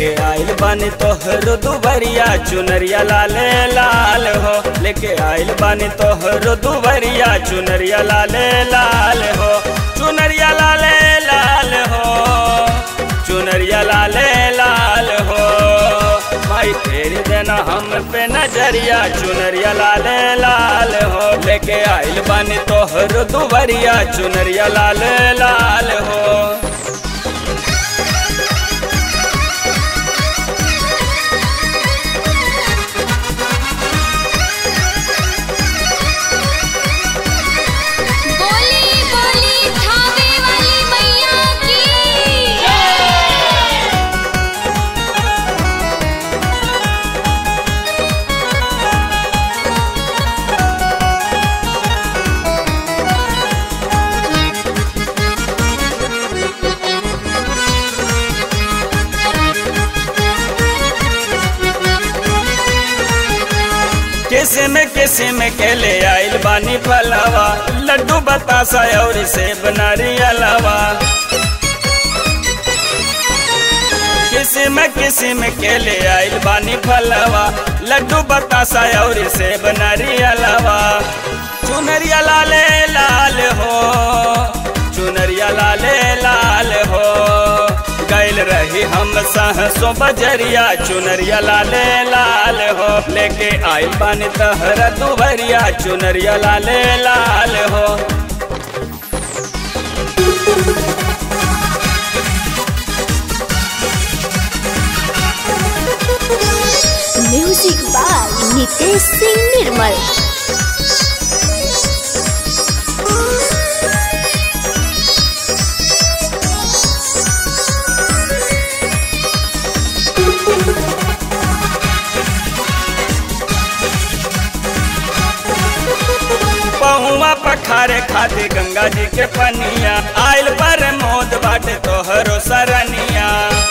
लेके आइल बानी तोहर दुबरिया चुनरिया लाले लाल हो लेके आइल बानी तोहर दुबरिया चुनरिया लाले लाल हो चुनरिया लाले लाल हो चुनरिया लाले लाल हो माई फेर देना हम पे नजरिया चुनरिया लाले लाल हो लेके आइल बानी तोहर दुबरिया चुनरिया लाले लाल हो बोली बोली थावे वाली मैया की किस्म किस्म के ले आइल बानी फलवा लड्डू बतासा और सेब नारियलवा किस्म किस्म के ले आइल बानी फलवा लड्डू बतासा और सेब नारियलवा चुनरिया लाले लाल हो चुनरिया लाले लाल हो गैल रही हम सहसो बजरिया चुनरिया लाले लाल हो लेके आइल बानी तहरा दुबरिया चुनरिया लाले लाल हो म्यूजिक बाय नितेश सिंह निर्मल पहुआ पखारे खाते गंगा जी के पनिया आइल पर मोद बाटे तोहरो सरनिया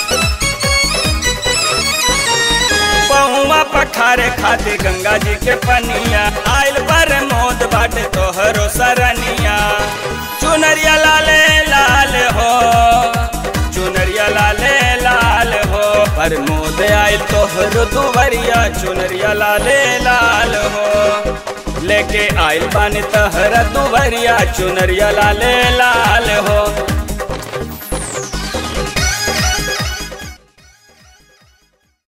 पहुआ पखारे खाते गंगा जी के पनिया आइल पर मोद बाटे तोहरो सरनिया चुनरिया लाले लाल हो चुनरिया लाले लाल हो पर मोद आइल तोहरो दुवरिया चुनरिया लाले लाल हो लेके आइल बानी तहरा दुवरिया चुनरिया लाले लाल हो